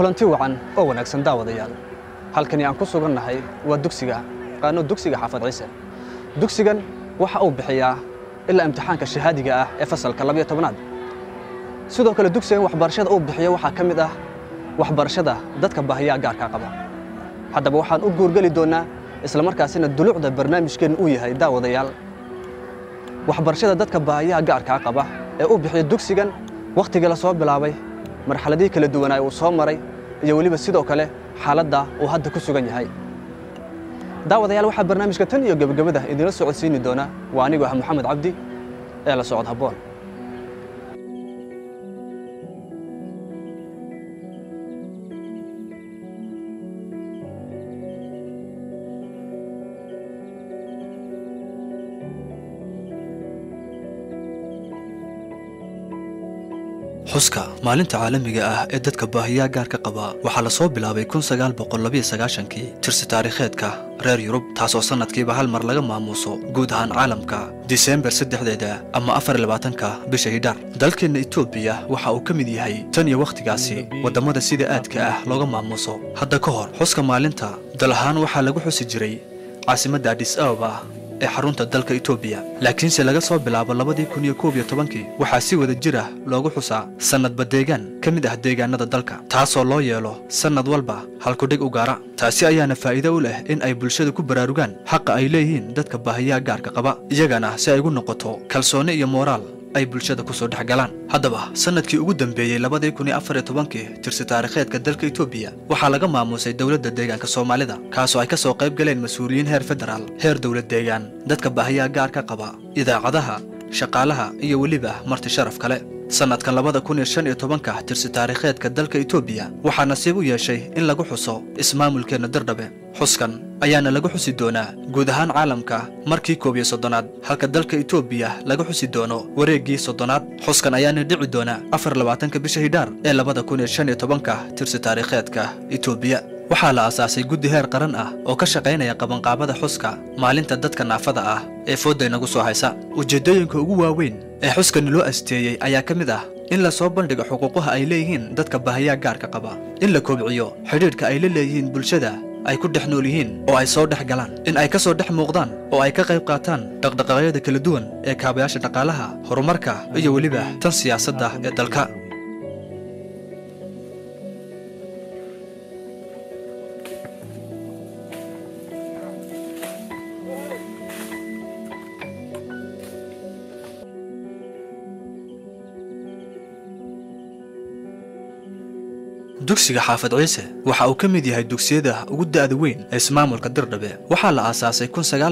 kulanti wacan oo wanaagsan daawadayaal halkani aan ku sugannahay waa dugsiga qaano dugsiga xaafad ciise dugsigan waxa uu bixiyaa ilaa imtixaanka shahaadiga ah ee fasalka labiyo tobnaad sidoo kale dugsigan waxbarashada uu bixiyo waxaa ka mid ah waxbarashada dadka baahiyaha gaarkaa qaba haddaba waxaan u guurgeli doonnaa islamarkaasina dulucda barnaamijkeenna uu yahay daawadayaal waxbarashada dadka baahiyaha gaarkaa qaba ee u bixiya dugsigan wakhtigii la soo bilaabay marxaladihii kala duwanaa uu soo maray iyo weliba sidoo kale xaaladda uu hadda ku sugan yahay daawadayaal waxaa barnaamijka tan iyo gebagabada idinla socodsiini doona waa anigoo ah moxamed cabdi ee la socod habboon xuska maalinta caalamiga ah ee dadka baahiyaha gaarka qaba waxaa la soo bilaabay kii tirsi taariikheedka reer yurub taasoo sannadkiiba hal mar laga maamuuso guud ahaan caalamka diseembar saddexdeeda ama afarlabaatanka bisha hidhaar dalkeenna etoobiya waxa uu ka mid yahay tan iyo wakhtigaasi waddamada sida aadka ah looga maamuuso hadda ka hor xuska maalinta dal ahaan waxaa lagu xusi jiray caasimadda adhis ababa ee xarunta dalka etoobiya laakiinse laga soo bilaabo labadii kun iyo koob iyo tobankii waxaa si wada jir ah loogu xusaa sannadba deegaan ka mid ah deegaanada dalka taasoo loo yeelo sannad walba halkudhig u gaara taasi ayaana faa'iido u leh in ay bulshada ku baraarugaan xaqa ay leeyihiin dadka baahiyaha gaarka qaba iyagana si ay ugu noqoto kalsooni iyo mooraal ay bulshada ku soo dhex galaan haddaba sannadkii ugu dambeeyey labadii kun iyo afar iyo tobankii tirsi taariikheedka dalka etoobiya waxaa laga maamuusay dowladda deegaanka soomaalida kaasoo ay ka soo qayb galeen mas-uuliyiin heer federaal heer dowlad deegaan dadka baahiyaha gaarka qaba idaacadaha shaqaalaha iyo weliba marti sharaf kale sannadkan labada kun iyo shan iyo tobanka tirsi taariikheedka dalka etoobiya waxaa nasiib u yeeshay in lagu xuso ismaamulkeenna dirdhabe xuskan ayaana lagu xusi doonaa guud ahaan caalamka markii koob iyo soddonaad halka dalka etoobiya laga xusi doono wareeggii soddonaad xuskan ayaana dhici doona afar labaatanka bisha hidhaar ee labada kun iyo shan iyo tobanka tirsi taariikheedka etoobiya waxaa la aasaasay guddi heer qaran ah oo ka shaqaynaya qabanqaabada xuska maalinta dadka naafada ah ee foodday nagu soo haysa ujeeddooyinka ugu waaweyn ee xuskani loo asteeyey ayaa ka mid ah in la soo bandhigo xuquuqaha ay leeyihiin dadka baahiyaha gaarka qaba in la kobciyo xidhiidhka ay la leeyihiin bulshada ay ku dhex nool yihiin oo ay soo dhex galaan in ay ka soo dhex muuqdaan oo ay ka qayb qaataan dhaqdhaqaaqyada kala duwan ee kaabayaasha dhaqaalaha horumarka iyo weliba tan siyaasadda ee dalka dugsiga xaafad ciise waxa uu ka mid yahay dugsiyada ugu da'da weyn ee ismaamulka dirdhabe waxaa la aasaasay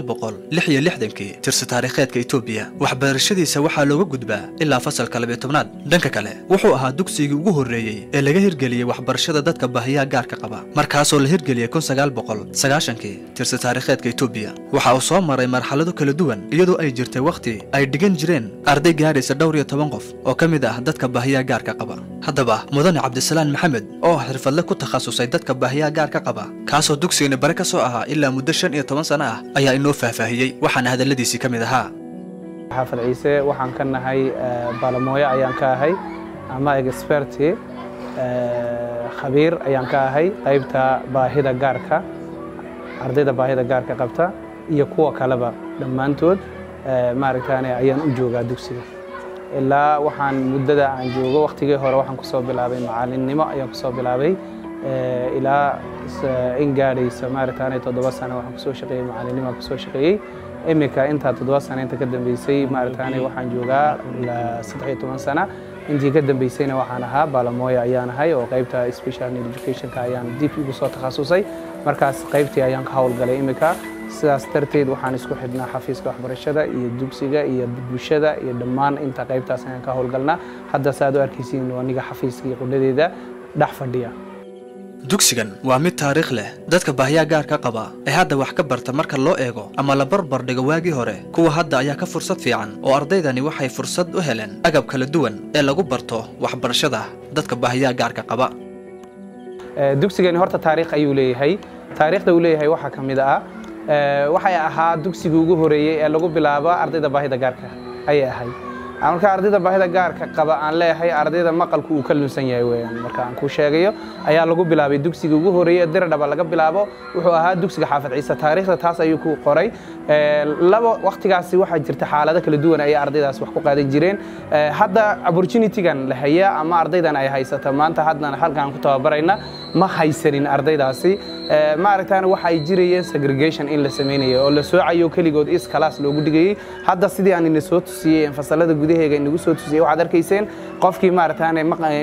kii tirsi taariikheedka etoobiya waxbarashadiisa waxaa looga gudbaa ilaa fasalka labiyo tobnaad dhanka kale wuxuu ahaa dugsigii ugu horreeyey ee laga hirgeliyey waxbarashada dadka baahiyaha gaarka qaba markaasoo la hirgeliyey kii tirsi taariikheedka etoobiya waxa uu soo maray marxalado kala duwan iyadoo ay jirtay wakhti ay dhigan jireen arday gaadhaysa dhowr iyo toban qof oo ka mid ah dadka baahiyaha gaarka qaba haddaba mudane cabdisalaan maxamed oo xirfadle ku takhasusay dadka baahiyaha gaarka qaba kaasoo dugsigani bare ka soo ahaa ilaa muddo shan iyo toban sano ah ayaa inoo faahfaahiyey waxaana hadalladiisii ka mid ahaa xaafad ciise waxaan ka nahay baalamooyo ayaan ka ahay ama experti khabiir ayaan ka ahay qaybta baahida gaarka ardayda baahida gaarka qabta iyo kuwa kaleba dhammaantood maaragtaane ayaan u joogaa dugsiga ilaa waxaan muddada aan joogo wakhtigii hore waxaan ku soo bilaabay macaalinnimo ayaan ku soo bilaabay ilaa in gaadhaysa maaragtaane toddoba sano waxaan kusoo shaqeeyey macaalinnimo aan kusoo shaqeeyey iminka intaa toddoba sano inta ka dambeysay maaragtaane waxaan joogaa saddex iyo toban sana intii ka dambeysayna waxaan ahaa baalamooya ayaan ahay oo qaybta special need educationka ayaan dib igu soo takhasusay markaas qaybtii ayaan ka howlgalay iminka sidaas darteed waxaan isku xidhnaa xafiiska waxbarashada iyo dugsiga iyo bulshada iyo dhammaan inta qaybtaas ayaan ka howlgalnaa hadda saaad u arkaysiin aniga xafiiska iyo qudhadeeda dhex fadhiya dugsigan waa mid taariikh leh dadka baahiyaha gaarka qaba ee hadda wax ka barta marka loo eego ama la barbar dhigo waagii hore kuwa hadda ayaa ka fursad fiican oo ardaydani waxay fursad u heleen agab kala duwan ee lagu barto waxbarashada dadka baahiyaha gaarka qaba dugsigani horta taariikh ayuu leeyahay taariikhda uu leeyahay waxaa ka mid ah waxay ahaa dugsigii ugu horeeyey ee lagu bilaabo ardayda baahida gaarka ayay ahayd marka ardayda baahida gaarka qaba aan leeyahay ardayda maqalku uu ka lunsan yahay weeyaan marka aan ku sheegayo ayaa lagu bilaabay dugsiga ugu horeeyay diradhaba laga bilaabo wuxuu ahaa dugsiga xaafid ciise taariikhda taas ayuu ku qoray laba waqtigaasi waxaa jirta xaalado kala duwan ayay ardaydaas wax ku qaadan jireen hadda opportunitygan la hayaa ama ardaydan ay haysata maanta haddana halkaan ku tababarayna ma haysanin ardaydaasi maaragtaan waxa ay jirayeen segregation in la samaynayo oo la soocayo keligood is kalaas loogu dhigayey hadda sidii aan ina soo tusiyey fasalada gudaheega inagu soo tusiyey waxaad arkayseen qofkii maaragtaan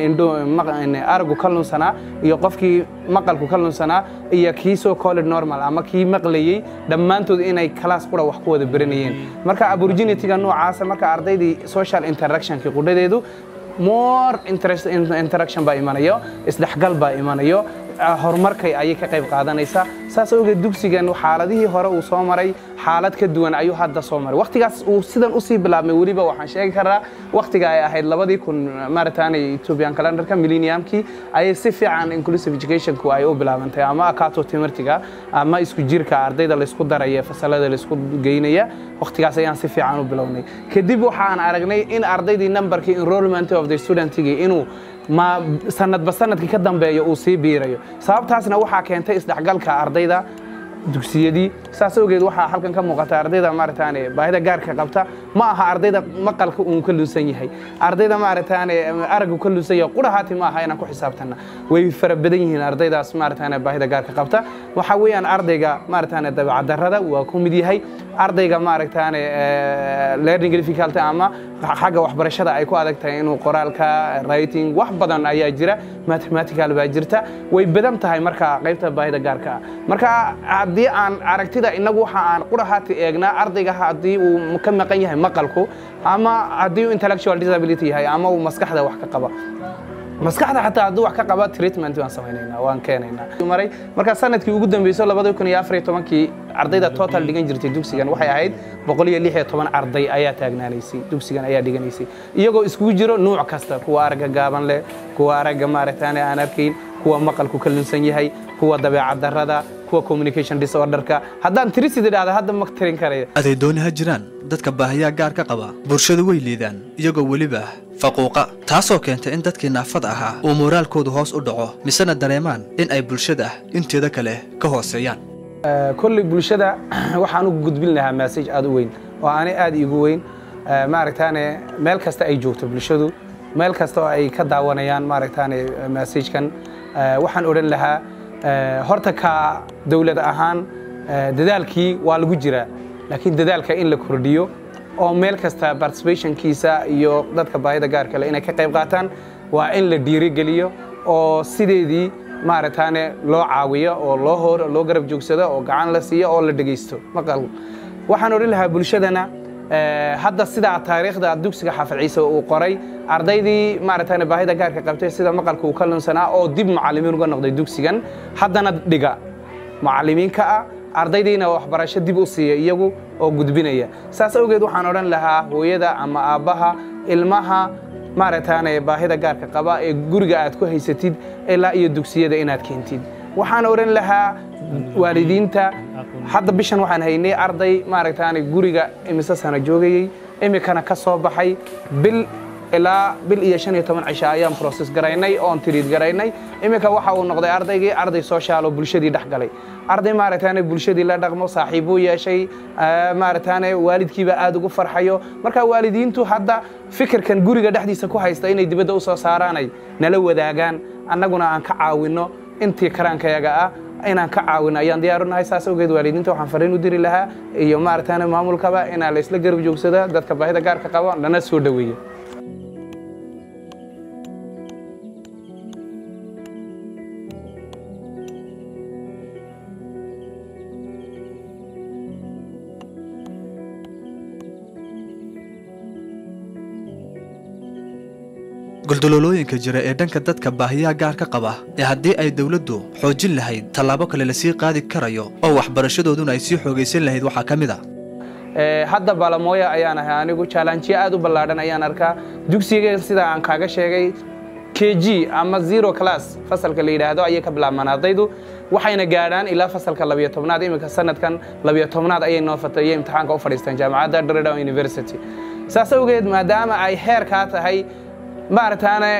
aragu ka lunsanaa iyo qofkii maqalku ka lunsanaa iyo kii soo college normal ama kii maqlayey dhammaantood inay kalaas qura wax ku wada baranayeen marka opportunityga noocaasa marka ardaydii social interactionkii qudhadeedu more interaction baa imanayo isdhexgal baa imanayo horumarkay ayay ka qayb qaadanaysaa saas awgeed dugsigan xaaladihii hore uu soo maray xaalad ka duwan ayuu hadda soo maray waqtigaas uu sidan usii bilaabmay weliba waxaan sheegi karaa waqtiga ay ahayd labadii kun maarataanay ethiopian calendarka millenniumkii ayay si fiican inclusive educationku ay u bilaabantay ama akato timirtiga ama isku jirka ardayda laysku daraya fasalada laysku geynaya waqtigaas ayaan si fiican u bilownay kadib waxaan aragnay in ardaydii numberkii enrollment of the studentigii inuu ma sanadba sanadkii ka dambeeya uu sii biirayo sababtaasna waxaa keentay isdhexgalka ardayda dugsiyadii saas awgeed waxaa halkan ka muuqata ardayda maarataane baahida gaarka qabta ma aha ardayda maqalka uun ka lunsan yahay ardayda maarataane araggu ka lunsan yahay qurahaati ma aha inaan ku xisaabtanna way fara badan yihiin ardaydaas maarataane baahida gaarka qabta waxa weeyaan ardayga maarataane dabeecaddarrada waa ku mid yahay ardayga maaragtaane learning difficulty ama xagga waxbarashada ay ku adag tahay inuu qoraalka writing wax badan ayaa jira mathematical baa jirta way badan tahay marka qaybta baahida gaarka ah marka haddii aan aragtida inagu waxa aan qurahaati eegnaa ardayga haddii uu ka maqan yahay maqalku ama haddii uu intellectual disability yahay ama uu maskaxda wax ka qaba maskaxda xataa hadduu wax ka qaba treatment waan samaynaynaa waan keenaynaa maray marka sanadkii ugu dambeysay labada kun iyo afar iyo tobankii ardayda total dhigan jirtay dugsigan waxay ahayd boqol iyo lix iyo toban arday ayaa taagnaanaysay dugsigan ayaa dhiganaysay iyagoo iskugu jiro nuuc kasta kuwa aragga gaaban leh kuwa aragga maaragtaane aan arkayn kuwa maqalku ka lunsan yahay kuwa dabeecad darrada kuwa communication disorderka haddaan tirisid idhaahda hadda ma tirin karaya aday dooni ha jiraan dadka baahiyaa gaar ka qaba bulshadu way liidaan iyagoo weliba faquuqa taasoo keentay in dadkii naafad ahaa uu moraalkoodu hoos u dhaco misena dareemaan in ay bulshada inteeda kale ka hooseeyaan kolley bulshada waxaan u gudbin lahaa massage aad u weyn oo aanay aad iigu weyn maaragtaane meel kasta ay joogto bulshadu meel kasta oo ay ka daawanayaan maaragtaane massagekan waxaan odhan lahaa horta ka dowlad ahaan dadaalkii waa lagu jiraa laakiin dadaalka in la kordhiyo oo meel kasta participationkiisa iyo dadka baahida gaarkale inay ka qayb qaataan waa in la dhiirigeliyo oo sideedii maaragtaane loo caawiyo oo loo hor loo garab joogsado oo gacan la siiyo oo la dhegaysto maqal waxaan odhan lahaa bulshadana hadda sidaa taariikhda dugsiga xaafid ciise uu qoray ardaydii maaragtaane baahida gaarka qabtay sida maqalka uu ka lunsanaa oo dib macallimiin uga noqday dugsigan haddana dhiga macallimiinka ah ardaydiina waxbarasho dib u siiya iyagu oo gudbinaya saas awgeed waxaan odhan lahaa hooyada ama aabbaha ilmaha maaragtaane baahida gaarka qaba ee guriga aad ku haysatid ilaa iyo dugsiyada inaad keentid waxaan odhan lahaa waalidiinta hadda bishan waxaan haynay arday maaragtaane guriga imise sano joogayey imikana ka soo baxay bil ilaa bil iyo shan iyo toban cisha ayaan process garaynay oon tiriid garaynay iminka waxa uu noqday ardaygii arday social oo bulshadii dhex galay arday maaragtaane bulshadii la dhaqmo saaxiibuu yeeshay maaragtaane waalidkiiba aad ugu farxayo marka waalidiintu hadda fikirkan guriga dhexdiisa ku haysta inay dibadda u soo saaraanay nala wadaagaan annaguna aan ka caawinno intii karaankayaga ah inaan ka caawino ayaan diyaaru nahay saas awgeed waalidiinta waxaan fariin u diri lahaa iyo maaragtaane maamulkaba inaa la isla garab joogsada dadka baahida gaarka qaba lana soo dhoweeyo guldaloolooyinka jira ee dhanka dadka baahiyaha gaar ka qaba ee haddii ay dowladdu xoojin lahayd tallaabo kale lasii qaadi karayo oo waxbarashadooduna ay sii xoogaysan lahayd waxaa ka mid a hadda balamooya ayaan ahay anigu jaalanjiyo aad u ballaadhan ayaan arkaa dugsiga sida aan kaaga sheegay k g ama zero class fasalka la yidhaahdo ayay ka bilaabmaan ardaydu waxayna gaadhaan ilaa fasalka labiyo tobnaad iminka sanadkan labiyo tobnaad ayay noo fatayay imtixaanka u fadhiistaan jaamacadda Dredon University saas awgeed maadaama ay heerkaa tahay maaragtaane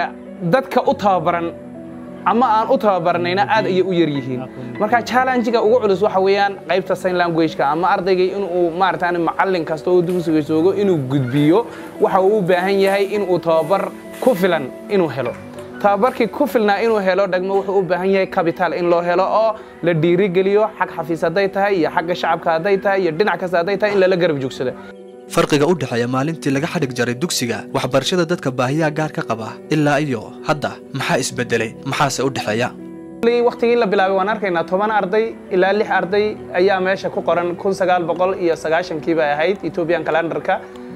dadka u tababaran ama aan u tababarnayna aad ayay u yar yihiin marka challenge-ga ugu culus waxa weeyaan qaybta sign language-ka ama ardayga inuu maaragtaane macallin kasta oo dugsiga joogo inuu gudbiyo waxa uu u baahan yahay inuu tababar ku filan inuu helo tababarkii ku filnaa inuu helo dhagmo wuxuu u baahan yahay capital in loo helo oo la dhiirigeliyo xag xafiis hadday tahay iyo xagga shacabka hadday tahay iyo dhinac kasta hadday tahay in lala garab joogsado farqiga u dhexeeya maalintii laga xadhig jaray dugsiga waxbarashada dadka baahiyaha gaar ka qaba ilaa iyo hadda maxaa isbedelay maxaase u dhexeeya waktigii la bilaabay waan arkaynaa toban arday ilaa lix arday ayaa meesha ku qoran kun sagaal boqol iyo sagaashankii bay ahayd ethoobian calendarka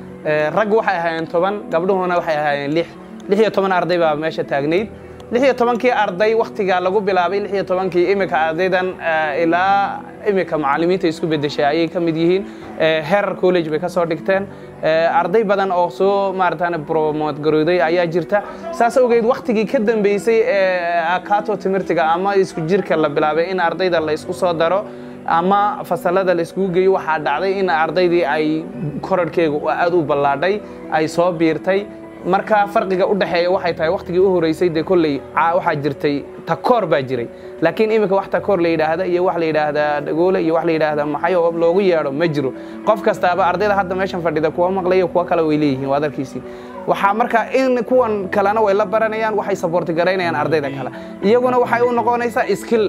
rag waxay ahaayeen toban gabdhuhuna waxay ahaayeen lix lix iyo toban arday baa meesha taagnayd lix iyo tobankii arday waktigaa lagu bilaabay lix iyo tobankii imika ardaydan ilaa imika macallimiinta isku bedeshay ayay ka mid yihiin herer college bay ka soo dhigteen arday badan oo soo maarataane promote garooday ayaa jirta saas awgeed waktigii ka dambeysay akato timirtiga ama isku jirka la bilaabay in ardayda la isku soo daro ama fasalada la iskugu geeyo waxaa dhacday in ardaydii ay korarhkeega aad u ballaadhay ay soo biirtay marka farqiga u dhexeeya waxay tahay waktigii u horeysay dee kolley waxaa jirtay takoor baa jiray laakiin iminka wax takoor la yidhaahda iyo wax la yidhaahdaa dhagoole iyo wax la yidhaahda maxay oo loogu yeedho ma jiro qof kastaaba ardayda hadda meeshan fadhida kuwa maqlaya kuwa kale way leeyihiin waa darkiisii waxaa marka in kuwan kalena way la baranayaan waxay saboorti garaynayaan ardayda kale iyaguna waxay u noqonaysaa skill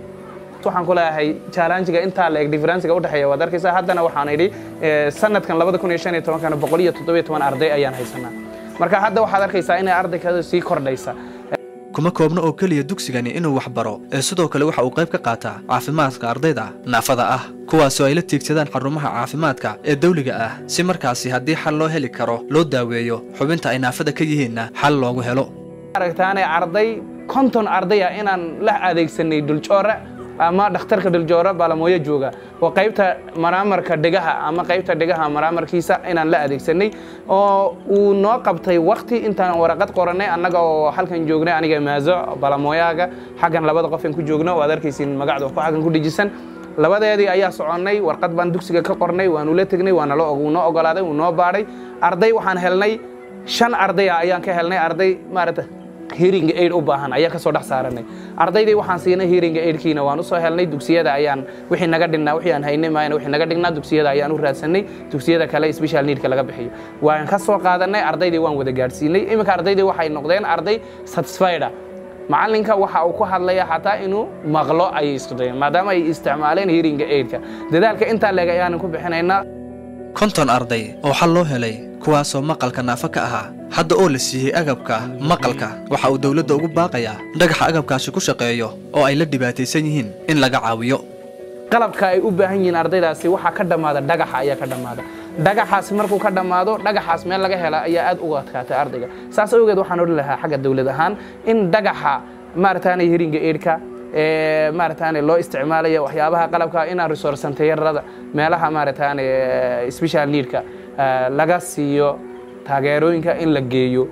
waxaan ku leeyahay challenge-ga intaa la eg differencega u dhexeeya waad arkaysaa haddana waxaan idhi sanadkan labada kun iyo shan iyo tobankana boqol iyo toddobiyo toban arday ayaan haysanaa marka hadda waxaad arkaysaa inay ardaykada sii kordhaysa kuma koobna oo keliya dugsigani inuu wax baro ee sidoo kale waxa uu qayb ka qaataa caafimaadka ardayda naafada ah kuwaasoo ay la tiigsadaan xarumaha caafimaadka ee dawliga ah si markaasi haddii xal loo heli karo loo daaweeyo xubinta ay naafada ka yihiinna xal loogu helo aragtaane arday konton ardaya inaan la adeegsanay duljoore ama dhakhtarka dhuljoore baalamooyo jooga oo qaybta maraamarka dhegaha ama qaybta dhegaha maraamarkiisa inaan la adeegsanay oo uu noo qabtay wakti intaan waraqad qorannay annaga oo halkan joognay aniga maazo baalamooyaga xaggan labada qof aan ku joogno waad arkaysiin magacda ku xaggan ku dhejisan labadeedii ayaa soconnay warqad baan dugsiga ka qornay waanu la tegnay waana wuu noo ogolaaday wuu noo baadhay arday waxaan helnay shan ardaya ayaan ka helnay arday maaragta hearing aid u baahan ayaa ka soo dhex saaranay ardaydii waxaan siinay hearing aidkiina waan u soo helnay dugsiyada ayaan wixii naga dhignaa wixii aan haynay maayna wixii naga dhignaa dugsiyada ayaan u raadsanay dugsiyada kale special needka laga bixiyo waan ka soo qaadanay ardaydii waan wada gaadhsiinay iminka ardaydii waxay noqdeen arday satisfied macallinka waxa uu ku hadlaya xataa inuu maqlo ayay isku dayeen maadaama ay isticmaaleen hearing aidka dadaalka intaa leeg ayaanan ku bixinaynaa konton arday oo xal loo helay kuwaasoo maqalka naafo ka ahaa hadda oo la siiyey agabka maqalka waxa uu dawladda ugu baaqayaa dhagaxa agabkaasi ku shaqeeyo oo ay la dhibaataysan yihiin in laga caawiyo qalabka ay u baahan yihiin ardaydaasi waxaa ka dhammaada dhagaxa ayaa ka dhammaada dhagaxaasi markuu ka dhammaado dhagaxaas meel laga hela ayaa aad uga adkaatay ardayga saas awgeed waxaan odhan lahaa xagga dawlad ahaan in dhagaxa maarataanay heringa eedhka maarataane loo isticmaalaya waxyaabaha qalabka inaan resourcentayarada meelaha maarataane special needka laga siiyo taageerooyinka in la geeyo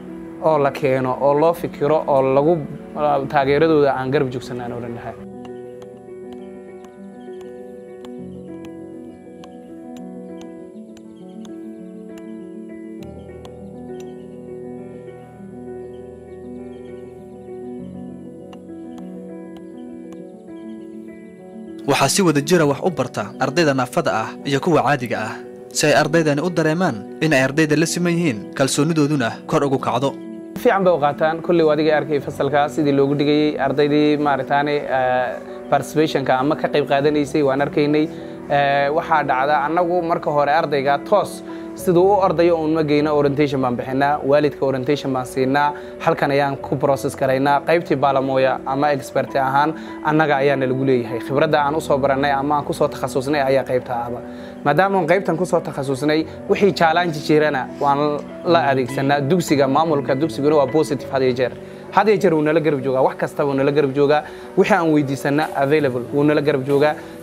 oo la keeno oo loo fikiro oo lagu taageeradooda aan garab joogsan aan odhan lahaa waxaa si wada jira wax u barta ardayda naafada ah iyo kuwa caadiga ah si ay ardaydani u dareemaan in ay ardayda la siman yihiin kalsoonidooduna kor ugu kacdo fiican bay u qaataan kolley adigay arkay fasalkaa sidii loogu dhigayey ardaydii maarataane participationka ama ka qayb qaadanaysay waan arkaynay waxaa dhacda annagu marka hore ardayga toos siduu u ordayo uun ma geyno orientation baan bixinaa waalidka orientation baan siinaa halkan ayaan ku process karaynaa qaybtii baalamooya ama expert ahaan annaga ayaana lagu leeyahay khibradda aan usoo barannay ama aan kusoo takhasusnay ayaa qaybta ahba maadaama qaybtan kusoo takhasusnay wixii challenge jirana waan la adeegsanaa dugsiga maamulka dugsiguna waa positive had iyo jeer had iyo jeer wuu nala garab joogaa wax kasta wuu nala garab joogaa wixii aan weydiisana available wuu nala garab joogaa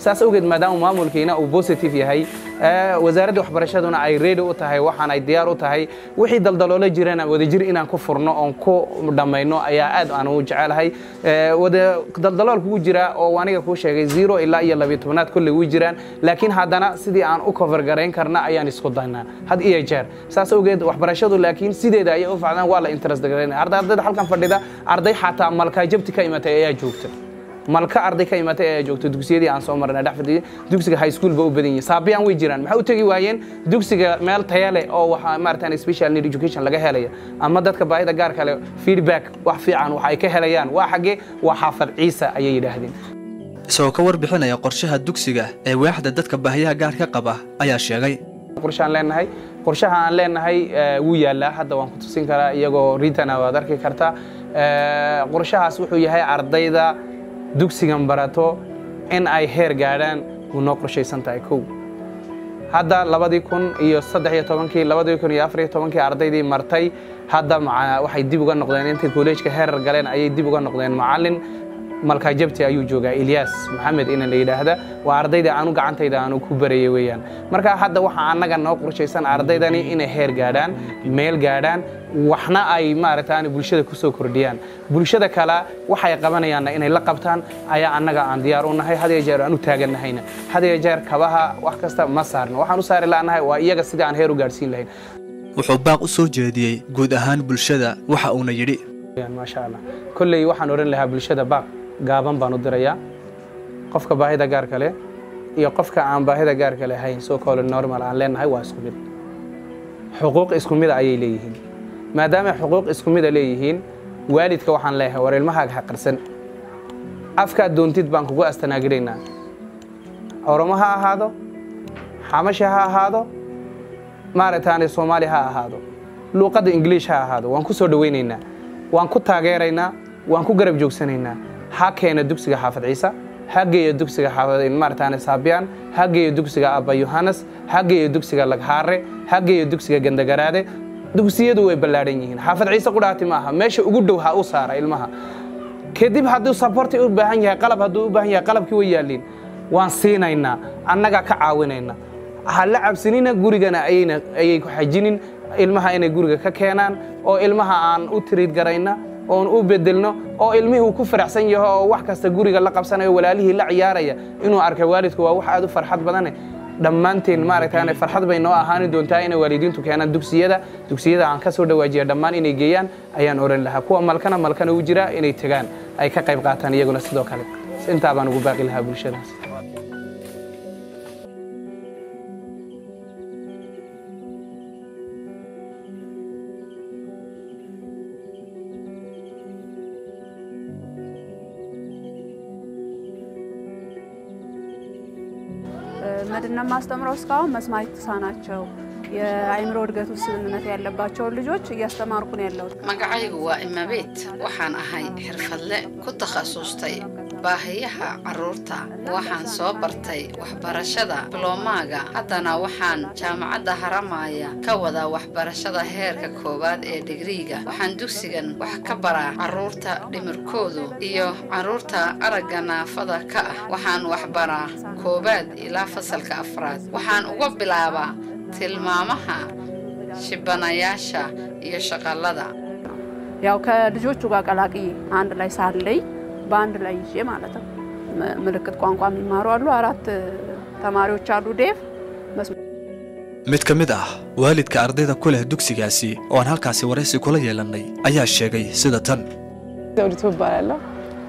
saas awgeed maadaama maamulkiina uu positive yahay wasaaradda waxbarashaduna ay ready u tahay waxaan ay diyaar u tahay wixii daldaloola jirana wadajir inaan ku furno oon ku dhammayno ayaa aad aan u jecelahay daldalool kugu jira oo aniga kuu sheegay zero ilaa iyo labiyo tobnaad kolley way jiraan laakiin haddana sidii aan u cover garayn karna ayaan isku daynaa had iyo jeer saas awgeed waxbarashadu laakiin sideeda ayay u facdaan waa la interest garaynaya ardayda halkan fadhida arday xataa malkaa jabti ka imatay ayaa joogta malka arday ka imatay ayaa joogta dugsiyadii aan soo marnay dhex fadhiyay dugsiga high school ba u badan yihiin saabiyaan way jiraan maxay u tegi waayeen dugsiga meel taya leh oo waxa maaratan special need education laga helaya ama dadka baahida gaar kale feedback wax fiican wax ay ka helayaan waa xaggee waa xaafad ciise ayay yidhaahdeen isagoo ka warbixinaya qorshaha dugsiga ee waaxda dadka baahiyaha gaarka qaba ayaa sheegay qorshaan leenahay qorshaha aan leenahay wuu yaallaa hadda waan ku tusin karaa iyagoo ritana waad arki kartaa qorshahaas wuxuu yahay ardayda dugsigan barato in ay heer gaadhaan wuu noo qorshaysan tahay kow hadda labadii kun iyo saddex iyo tobankii labadii kun iyo afar iyo tobankii ardaydii martay hadda waxay dib uga noqdeen intay kolleejka heerar galeen ayay dib uga noqdeen macallin malkaa jabti ayuu joogaa ilyaas maxamed ina la yidhaahda waa ardayda aanu gacantayda aanu ku barayay weeyaan marka hadda waxaa annaga noo qorshaysan ardaydani inay heer gaadhaan meel gaadhaan waxna ay maaragtaan bulshada ku soo kordhiyaan bulshada kale waxay qabanayaanna inay la qabtaan ayaa annaga aan diyaar u nahay had iyo jeer aan u taagannahayna had iyo jeer kabaha wax kasta ma saarno waxaan u saari la'nahay waa iyaga sidii aan heer u gaadhsiin lahayn wuxuu baaq u soo jeediyey guud ahaan bulshada waxa uuna yidhi maasha allah kolley waxaan odhan lahaa bulshada baaq gaaban baan u dirayaa qofka baahida gaarka leh iyo qofka aan baahida gaarka lahayn soo koole normal aan leenahay waa isku mid xuquuq isku mida ayay leeyihiin maadaama xuquuq isku mida leeyihiin waalidka waxaan leeyahay war ilmahaaga ha qarsan afkaad doontid baan kugu astanaaginaynaa oromo ha ahaado xamasha ha ahaado maaragtaane soomaali ha ahaado luuqadda ingiliish ha ahaado waan ku soo dhowaynaynaa waan ku taageeraynaa waan ku garab joogsanaynaa ha keena dugsiga xaafad ciise ha geeya dugsiga maarataane saabiyaan ha geeya dugsiga abba yohanes ha geeya dugsiga laghaare ha geeya dugsiga gandagaraade dugsiyadu way ballaadhan yihiin xaafad ciise qudhaati maaha meesha ugu dhow ha u saara ilmaha kadib hadduu saborti u baahan yahay qalab hadduu u baahan yahay qalabkii way yaalliin waan siinaynaa annagaa ka caawinayna ha la cabsanina gurigana ayay ku xajinin ilmaha inay guriga ka keenaan oo ilmaha aan u tiriid garayna oon u bedelno oo ilmihii uu ku faraxsan yaho oo wax kasta guriga la qabsanayo walaalihii la ciyaaraya inuu arkay waalidku waa wax aad u farxad badane dhammaanteen maaragtaan farxad bay noo ahaani doontaa inay waalidiintu keenaan dugsiyada dugsiyada aan ka soo dhawaajiya dhammaan inay geeyaan ayaan oran lahaa kuwa malkana malkana u jira inay tegaan ay ka qayb qaataan iyaguna sidoo kale intaa baan ugu baaqi lahaa bulshadaas ምንድነው የማስተምረው እስካሁን መስማት የተሳናቸው የአእምሮ እድገት ውስንነት ያለባቸውን ልጆች እያስተማርኩ ነው ያለሁት። magacaygu waa imabeet waxaan ahay xirfadle ku takhasustay baahiyaha carruurta waxaan soo bartay waxbarashada bilowmaaga haddana waxaan jaamacadda haramaya ka wadaa waxbarashada heerka koowaad ee digriiga waxaan dugsigan wax ka baraa carruurta dhimirkoodu iyo carruurta aragga naafada ka ah waxaan waxbaraa koowaad ilaa fasalka afraad waxaan uga bilaabaa tilmaamaha shibanayaasha iyo shaqallada ያው ከልጆቹ ጋር ቀላቅዬ አንድ ላይ ሳለይ በአንድ ላይ ይዤ ማለት ነው። ም- ምልክት ቋንቋ የሚማሩ አሉ። አራት ተማሪዎች አሉ። ዴፍ መስማ- mid ka mid ah waalidka ardayda ku leh dugsigaasi oo aan halkaasi waraysi kula yeelannay ayaa sheegay sida tan ዘውዲቱ እባላለሁ።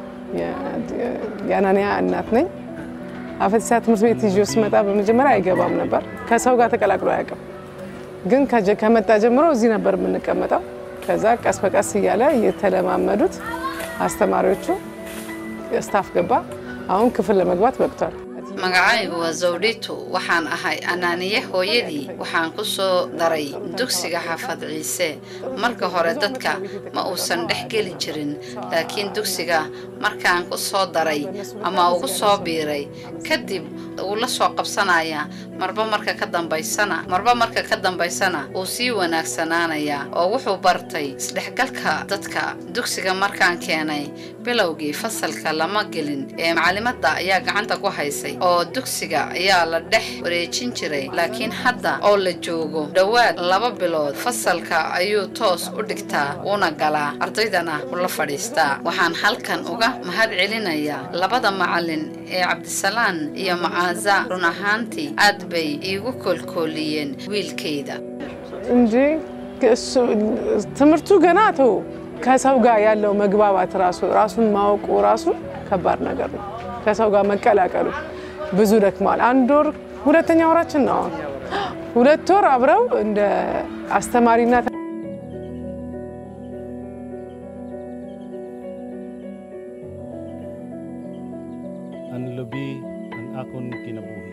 የአናንያ እናት ነኝ። አፈቲሳ ትምህርት ቤት ይዤው ስመጣ በመጀመሪያ አይገባም ነበር። ከሰው ጋር ተቀላቅሎ አያውቅም። ግን ከጀ- ከመጣ ጀምሮ እዚህ ነበር የምንቀመጠው። ከዛ ቀስ በቀስ እያለ እየተለማመዱት አስተማሪዎቹ ስታፍ ገባ። አሁን ክፍል ለመግባት በቅቷል። magacaygu waa zawdhitu waxaan ahay anaaniye hooyadii waxaan ku soo daray dugsiga xaafad ciise marka hore dadka ma uusan dhex geli jirin laakiin dugsiga markaan ku soo daray ama ugu soo biiray kadib wuu la soo qabsanayaa marba marka ka dambaysana marba marka ka dambaysana wuu sii wanaagsanaanayaa oo wuxuu bartay isdhexgalka dadka dugsiga markaan keenay bilowgii fasalka lama gelin ee macalimadda ayaa gacanta ku haysay oo dugsiga ayaa la dhex wareejin jiray laakiin hadda oo la joogo dhowaad laba bilood fasalka ayuu toos u dhigtaa uuna galaa ardaydana ula fadhiistaa waxaan halkan uga mahad celinayaa labada macalin ee cabdisalaan iyo macaaza run ahaantii aad bay iigu koolkooliyeen wiilkayda እንጂ እሱ- ትምህርቱ ገና ተው ከሰው ጋር ያለው መግባባት ራሱ ራሱን ማወቁ ራሱ ከባድ ነገር ነው። ከሰው ጋር መቀላቀሉ ብዙ ደክመዋል። አንድ ወር ሁለተኛ ወራችን ነው አሁን። ሁለት ወር አብረው እንደ አስተማሪና ang lubi ang akon kinabuhi.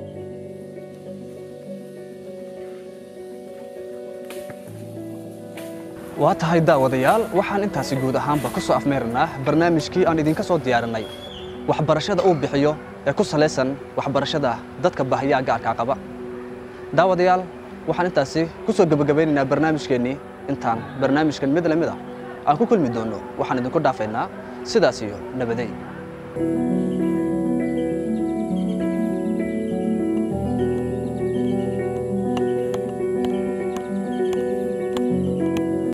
waa tahay daawadayaal waxaan intaasi guud ahaanba ku soo afmeerinaa barnaamijkii aan idinka soo diyaarinay waxbarashada uu bixiyo ee ku salaysan waxbarashada dadka baahiyaha gaarkaa qaba daawadayaal waxaan intaasi ku soo gebagabaynaynaa barnaamijkeennii intaan barnaamijkan mid lamid a aan ku kulmi doonno waxaan idinku dhaafaynaa sidaas iyo nabadeyn